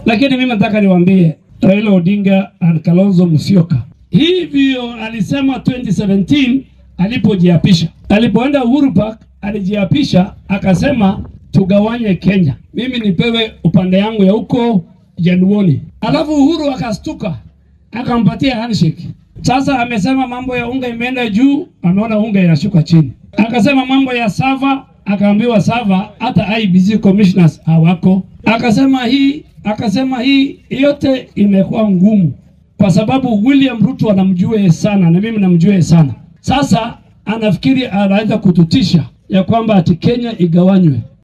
Lakini mimi nataka niwaambie Raila Odinga na Kalonzo Musyoka, hivyo alisema 2017 alipojiapisha, alipoenda Uhuru Park alijiapisha akasema tugawanye Kenya, mimi nipewe upande yangu ya huko Januoni. Alafu Uhuru akastuka akampatia handshake. Sasa amesema mambo ya unga imeenda juu, ameona unga inashuka chini. Akasema mambo ya sava, akaambiwa sava hata IBC commissioners hawako. Akasema hii, akasema hii yote imekuwa ngumu kwa sababu William Ruto anamjua sana na mimi namjua sana. Sasa anafikiri anaweza kututisha ya kwamba ati Kenya igawanywe.